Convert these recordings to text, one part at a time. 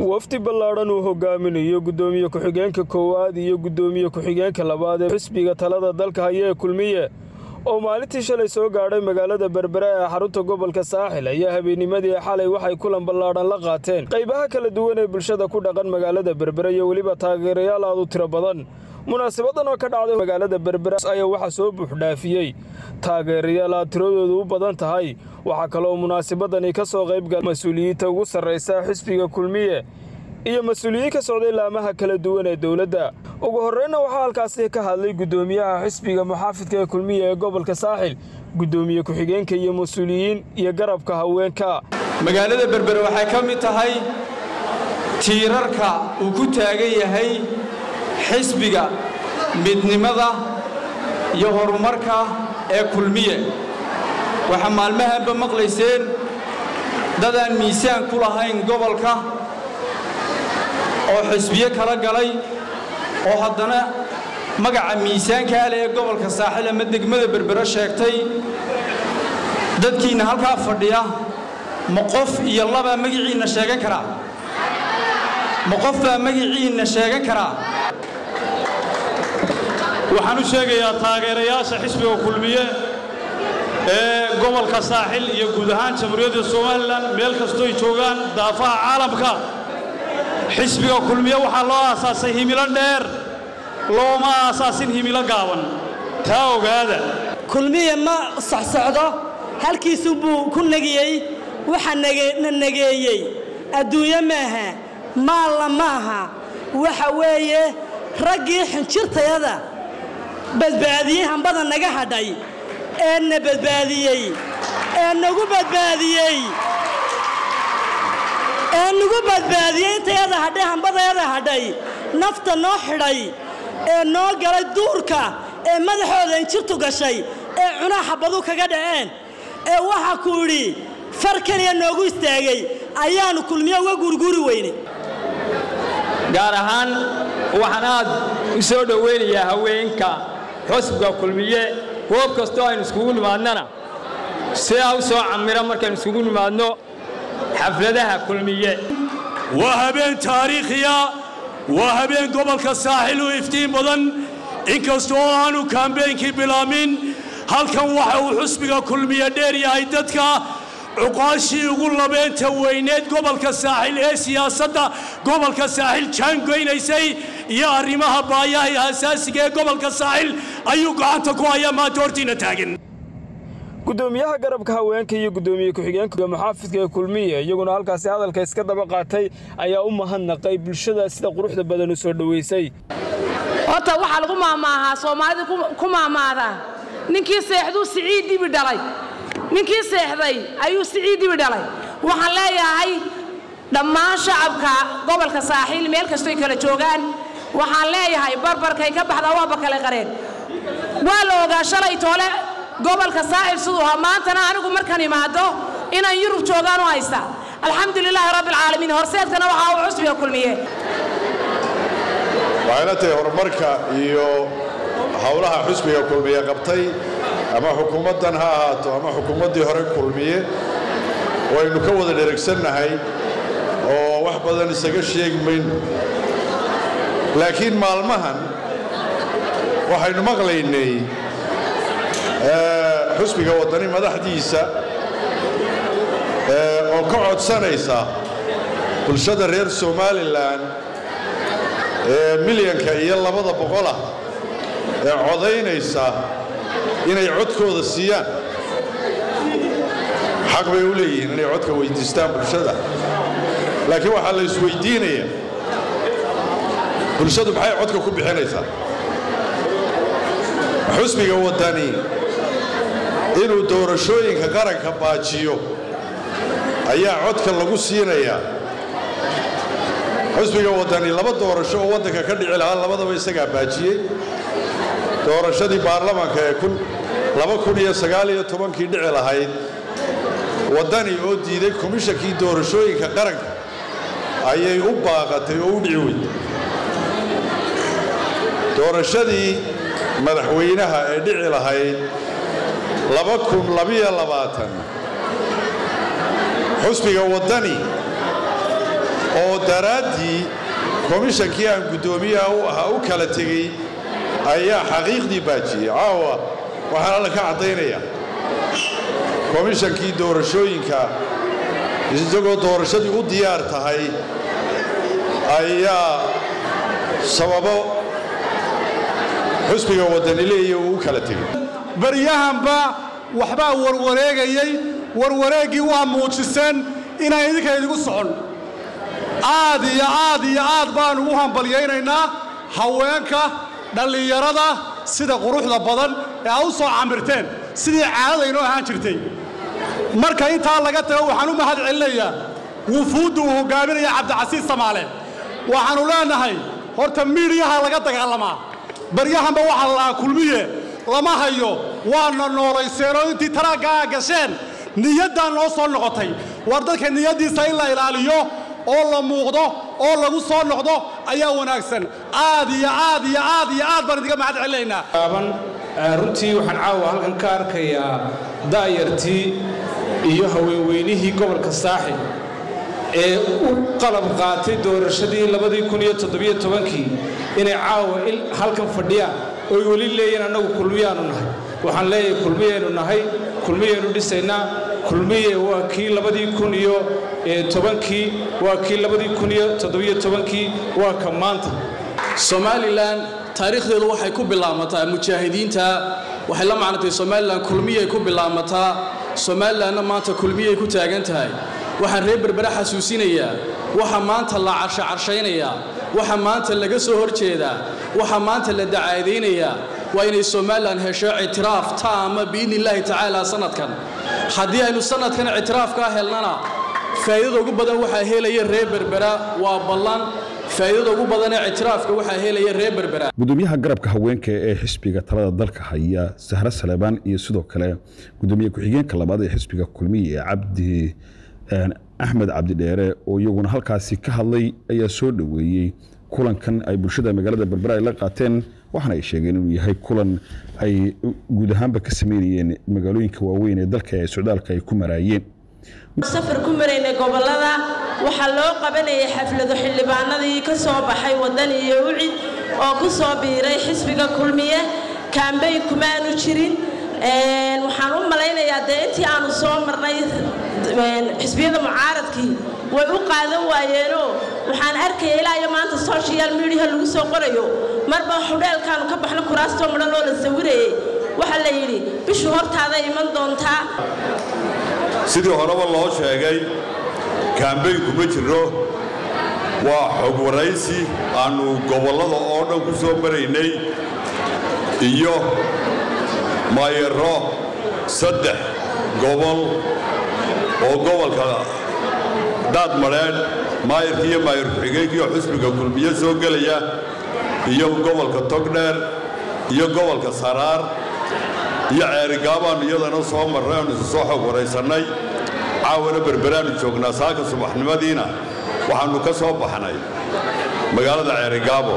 wafdi ballaadhan uu hogaaminayo guddoomiye ku-xigeenka koowaad iyo guddoomiye ku-xigeenka labaad ee xisbiga talada dalka haya ee kulmiye oo maalintii shalay soo gaadhay magaalada berbera ee xarunta gobolka saaxil ayaa habeennimadii xalay waxay kulan ballaadhan la qaateen qaybaha kala duwan ee bulshada ku dhaqan magaalada berbera iyo weliba taageerayaal aad u tiro badan munaasabadan oo ka dhacday magaalada berbera ayaa waxaa soo buuxdhaafiyey taageerayaal aad tiradoodu u badan tahay waxaa kaloo munaasabadani ka soo qaybgala mas-uuliyiinta ugu sarraysa xisbiga kulmiye iyo mas-uuliyiin ka socday laamaha kala duwan ee dowladda ugu horreynna waxaa halkaasi ka hadlay guddoomiyaha xisbiga muxaafidka ee kulmiye ee gobolka saaxil guddoomiye ku-xigeenka iyo mas-uuliyiin iyo garabka haweenka magaalada berbere waxay ka mid tahay tiirarka uu ku taagan yahay xisbiga midnimada iyo horumarka ee kulmiye waxaa maalmahanba maqlayseen dadaan miisaan ku lahayn gobolka oo xisbiye kala galay oo haddana magaca miisaankaa leh ee gobolka saaxil ama degmada berbere sheegtay dadkiinna halkaa fadhiya ma qof iyo labaa magiciinna sheegan karaa ma qof baa magiciinna sheegan karaa waxaan u sheegayaa taageerayaasha xisbiga kulmiye ee gobolka saaxil iyo guud ahaan jamhuuriyadda somalilan meel kastooy joogaan daafaha caalamka xisbiga kulmiye waxaa loo aasaasay himilo dheer looma aasaasin himilo gaaban taa ogaada kulmiye ma socsocdo halkiisu buu ku negiyey waxa na negeeyey adduunyo maaha maalla maaha waxa weeye raggii xinjirtayada badbaadiyey hambada naga hadhay ee na badbaadiyey ee nagu badbaadiyey ee nagu badbaadiyey intayada hadhay hambadayada hadhay nafta noo xidhay ee noo galay duurka ee madaxooda injirtu gashay ee cunaa xabadu kaga dhaceen ee waxa ku idhi far keliya noogu istaagay ayaannu kulmiye uga guurguuri weynay gaar ahaan waxaan aad u soo dhowaynayaa haweenka xusbiga kulmiye goob kastoo aynu iskugu nimaadnana sidaa u soo camira markaynu iskugu nimaadno xafladaha kulmiye waa habeen taariikhiya waa habeen gobolka saaxil u iftiin badan inkasta oo aanu kaambeynkii bilaamin halkan waxa uu xusbiga kulmiye dheer yahay dadka cuqaashii ugu labeenta weyneed gobolka saaxil ee siyaasadda gobolka saaxil jaangoynaysay iyo arrimaha baayaha iyo asaasiga ee gobolka saaxil ayuu gacanta ku hayaa maanta hortiina taagan guddoomiyaha garabka haweenka iyo guddoomiye ku-xigeenka muxaafidka ee kulmiye iyaguna halkaasi hadalka iska daba qaatay ayaa u mahadnaqay bulshada sida quruxda badan u soo dhowaysay horta waxaa lagu maamaahaa soomaalida ku maamaadaa ninkii seexduu siciid dibi dhalay ninkii seexday ayuu siciid dibi dhalay waxaan leeyahay dhammaan shacabka gobolka saaxiil meel kastoy kala joogaan waxaan leeyahay barbarkay ka baxdaa waaba kale qareen waa la ogaa shalay toole gobolka saaxil siduu ahaa maantana anigu markaan imaado inaan yurub joogaan u haysta alxamdu lilaahi rabbi alcaalamiin horseedkana waxaa uu cusbiga kulmiye waxayna tahay horumarka iyo howlaha xusbiga kulmiye qabtay ama xukuumaddan ha ahaato ama xukuumaddii hore kulmiye waynu ka wada dheragsannahay oo wax badan isaga sheegi mayno laakiin maalmahan waxaynu maqlaynay xusbiga waddani madaxdiisa oo ka codsanaysa bulshada reer somalilan ee milyanka iyo labada boqolah ee codaynaysa inay codkooda siiyaan xaq bay u leeyihiin inay codka weyddiistaan bulshada laakiin waxaa la isweyddiinaya bulshadu maxay codka ku bixinaysaa xusbiga waddani inuu doorashooyinka qaranka baajiyo ayaa codka lagu siinayaa xusbiga waddani laba doorasho oo waddanka ka dhici lahaa labadaba isagaa baajiyey doorashadii baarlamaanka ee kii dhici lahayd waddani oo diiday komishankii doorashooyinka qaranka ayay u baaqatay oo u dhici weyday doorashadii madaxweynaha ee dhici lahayd xusbiga waddani oo daraaddii komishankii aan guddoomiyaha u ahaa u kala tegey ayaa xaqiiqdii baajiyey caawa waxaan alla ka caddaynaya komishankii doorashooyinka isagoo doorashadii u diyaar tahay ayaa sababo xusbiga waddani leeya uu u kala tegey baryahanba waxbaa warwareegayey warwareeggii waa muujiseen inaan idinka idigu socon aad iyo aad iyo aad baannu u hambalyaynaynaa haweenka dhallinyarada sida quruxda badan ee aad u soo camirteen sidii caadadaynoo ahaan jirtay marka intaa laga tago waxaan u mahad celinayaa wufuudda uu hoggaaminaya cabdicasiis samaale waxaannu leennahay horta miidhiyaha laga dagaalamaa baryahanba waxaa la lahaa kulmiye lama hayo waana noolayseenoo intii taraaggaa gasheen niyaddaa noo soo noqotay war dadka niyaddiisa in la ilaaliyo oo la muuqdo oo lagu soo noqdo ayaa wanaagsan aad iyo aad iyo aad iyo aad baan idinka mahad celinaynaa aaban runtii waxaan caawa halkan ka arkayaa daayartii iyo haweenweynihii gobolka saaxil ee u qalab qaatay doorashadii labadii kun iyo toddobiyo tobankii inay caawa halkan fadhiyaan oy weli leeyihin annagu kulmiyaanu nahay waxaan leeyahay kulmiyaynu nahay kulmiyaynu dhisaynaa kulmiye waa kii labadii kun iyo tobankii waa kii labadii kun iyo toddobiyo tobankii waa ka maanta somalilan taariikhdeedu waxay ku bilaamataa mujaahidiinta waxay la macnatay somalilan kulmiyay ku bilaamataa somalilanna maanta kulmiyay ku taagan tahay waxaan reer berbere xasuusinayaa waxa maanta la carshacarshaynayaa waxa maanta laga soo hor jeedaa waxa maanta la dacaadaynayaa waa inay somalilan hesho ictiraaf taama biidni illaahi tacaala sanadkan haddii aynu sanadkan ictiraafkaa helnana faa'iidada ugu badan waxaa helaya reer berbera waa ballan faa'iidada ugu badan ee ictiraafka waxaa helaya reer berbera gudoomiyaha garabka haweenka ee xisbiga talada dalka haya sahre saleebaan iyo sidoo kale gudoomiye ku-xigeenka labaad ee xisbiga kulmiye ee cabdi axmed cabdidheere oo iyaguna halkaasi ka hadlay ayaa soo dhoweeyey kulankan ay bulshada magaalada berbera ay la qaateen waxaana ay sheegeen inuu yahay kulan ay guud ahaanba ka sameynayeen magaalooyinka waaweyn ee dalka ee socdaalka ay ku maraayeen safar ku maraynay gobolada waxaa loo qabanayay xaflado xildhibaanadii ka soo baxay waddan iyo ucid oo ku soo biiray xisbiga kulmiye kaambey kumaanu jirin waxaan u malaynayaa dee intii aanu soo marnay xisbiyada mucaaradkii way u qaadan waayeenoo waxaan arkaya ilaa iyo maanta social mediaha lagu soo qorayo marba xudheelkaanu ka baxno kuraastoo midhan oo la sawirayay waxaa la yidhi bishu hortaada iman doontaa sidii horeba loo sheegay kaambeyn kuma jirro waa xog waraysi aannu gobollada oo dhan ku soo maraynay iyo maayaro saddex gobol oo gobolka daadmadheedh maayarkii iyo maayar ku-xigeenkii oo xusbiga kulmiye soo gelaya iyo gobolka togdheer iyo gobolka saraar iyo ceerigaabaannu iyadana soo marray oonu isu soo xog waraysannay caawana berberaannu joognaa saaka subaxnimadiina waxaannu ka soo baxnay magaalada ceerigaabo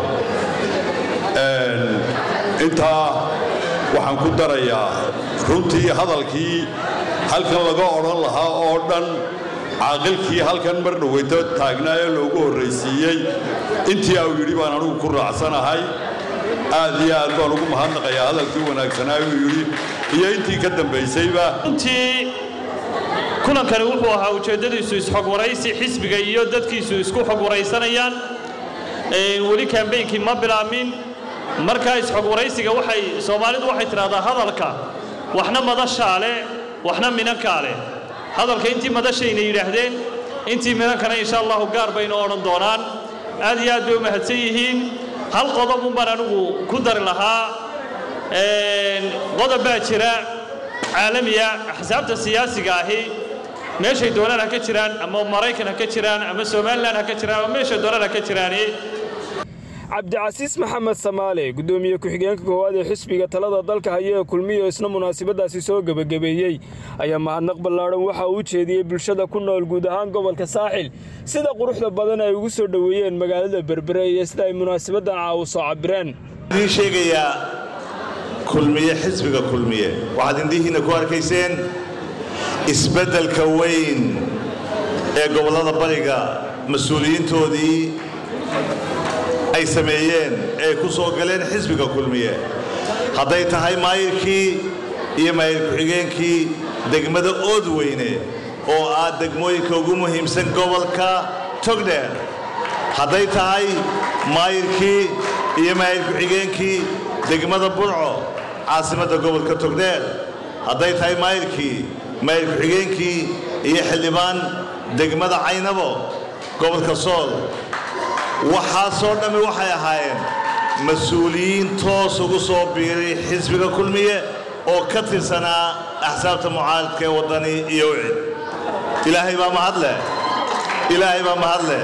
intaa waxaan ku darayaa runtii hadalkii halkan laga odhan lahaa oo dhan caaqilkii halkan mar dhaweyto taagnaa ee loogu horraysiiyey intii au yidhi baan anugu ku raacsanahay aad iyo aad baan ugu mahadnaqayaa hadalkii wanaagsanaa uu yidhi iyo intii ka dambaysayba runtii kulankani wuxuu ahaa ujeeddadiisu isxog waraysi xisbiga iyo dadkiisu isku xog waraysanayaan weli kaambeynkii ma bilaamin markaa isxog waraysiga waxay soomaalidu waxay tidhahdaa hadalka waxna madashaa leh waxna minankaa leh hadalka intii madashayna yidhaahdeen intii minankana insha allahu gaar baynu odhan doonaan aad iyo aad bay u mahadsan yihiin hal qodob unbaan anigu ku dari lahaa qodob baa jira caalamiya axsaabta siyaasiga ahi meeshay doonaan ha ka jiraan ama maraykan ha ka jiraan ama somalilan ha ka jiraan ama meeshay doonaan ha ka jiraani cabdicasiis maxamed samaale gudoomiye ku-xigeenka koowaad ee xisbiga talada dalka haya ee kulmiyo isna munaasabadaasi soo gebagabeeyey ayaa mahadnaq ballaadhan waxa uu jeediyey bulshada ku nool guud ahaan gobolka saaxil sida quruxda badan ay ugu soo dhoweeyeen magaalada berbere iyo sida ay munaasabaddan caawu soo cabireen idiin sheegayaa kulmiye xisbiga kulmiye waxaad indhihiinna ku arkayseen isbeddelka weyn ee gobollada bariga mas-uuliyiintoodii ay sameeyeen ee ku soo galeen xisbiga kulmiye hadday tahay maayirkii iyo maayir ku-xigeenkii degmada oodweyne oo ah degmooyinka ugu muhiimsan gobolka togdheer hadday tahay maayirkii iyo maayir ku-xigeenkii degmada burco caasimadda gobolka togdheer hadday tahay maayirkii maayir ku-xigeenkii iyo xildhibaan degmada caynabo gobolka sool waxaasoo dhammi waxay ahaayeen mas-uuliyiin toos ugu soo biiray xisbiga kulmiye oo ka tirsanaa axsaabta mucaaradka ee waddani iyo wicid ilaahay baa mahadleh ilaahay baa mahadleh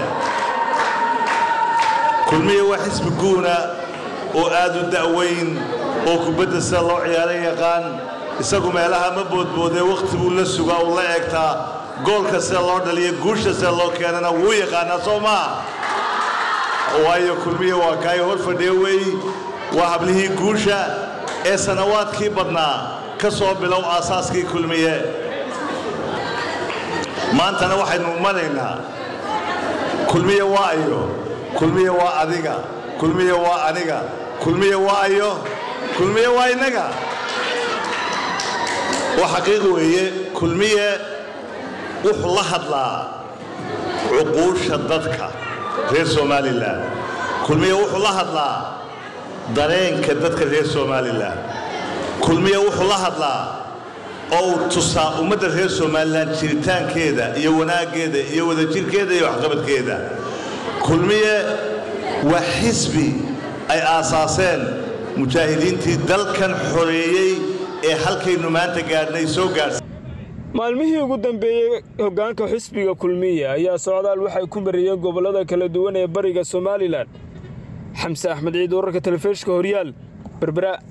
kulmiye waa xisbi guuna oo aad u da'weyn oo kubadda sida loo ciyaara yaqaan isagu meelaha ma boodboodee wakhti buu la sugaa uu la eegtaa goolka sida loo dhaliya guusha sida loo keenana wuu yaqaanaa soo maa waayo kulmiye waa kaay hor fadhiya weey waa hablihii guusha ee sannawaadkii badnaa ka soo bilow aasaaskii kulmiye maantana waxaynu maraynaa kulmiye waa ayo kulmiye waa adiga kulmiye waa aniga kulmiye waa ayo kulmiye waa innaga waa xaqiiq weeye kulmiye wuxuu la hadlaa cuquusha dadka reer somalilan kulmiye wuxuu la hadlaa dareenka dadka reer somalilan kulmiye wuxuu la hadlaa oo uu tusaa ummadda reer somalilan jiritaankeeda iyo wanaaggeeda iyo wadajirkeeda iyo waxqabadkeeda kulmiye waa xisbi ay aasaaseen mujaahidiintii dalkan xoreeyey ee halkaynu maanta gaadhnay soo gaadhsa maalmihii ugu dambeeyey hoggaanka xisbiga kulmiye ayaa socdaal waxay ku mariyeen gobollada kala duwan ee bariga somalilan xamse axmed ciid wararka telefishka horyaal berbera